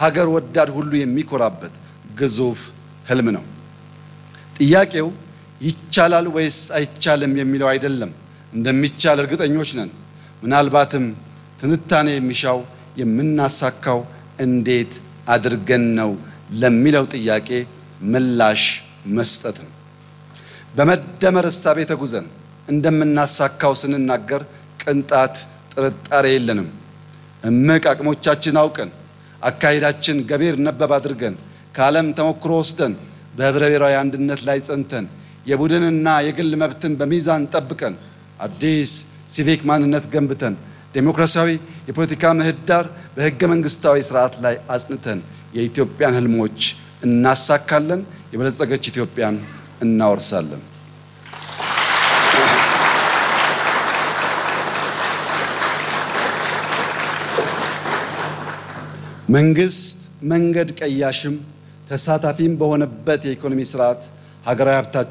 ሀገር ወዳድ ሁሉ የሚኮራበት ግዙፍ ህልም ነው። ጥያቄው ይቻላል ወይስ አይቻልም የሚለው አይደለም። እንደሚቻል እርግጠኞች ነን። ምናልባትም ትንታኔ የሚሻው የምናሳካው እንዴት አድርገን ነው ለሚለው ጥያቄ ምላሽ መስጠት ነው። በመደመር እሳቤ ተጉዘን እንደምናሳካው ስንናገር ቅንጣት ጥርጣሬ የለንም። እምቅ አቅሞቻችን አውቀን አካሄዳችን ገቢር ነበብ አድርገን ከዓለም ተሞክሮ ወስደን በህብረ ብሔራዊ አንድነት ላይ ጸንተን የቡድንና የግል መብትን በሚዛን ጠብቀን አዲስ ሲቪክ ማንነት ገንብተን ዴሞክራሲያዊ የፖለቲካ ምህዳር በህገ መንግስታዊ ስርዓት ላይ አጽንተን የኢትዮጵያን ህልሞች እናሳካለን። የበለጸገች ኢትዮጵያን እናወርሳለን። መንግስት መንገድ ቀያሽም ተሳታፊም በሆነበት የኢኮኖሚ ስርዓት ሀገራዊ ሀብታችን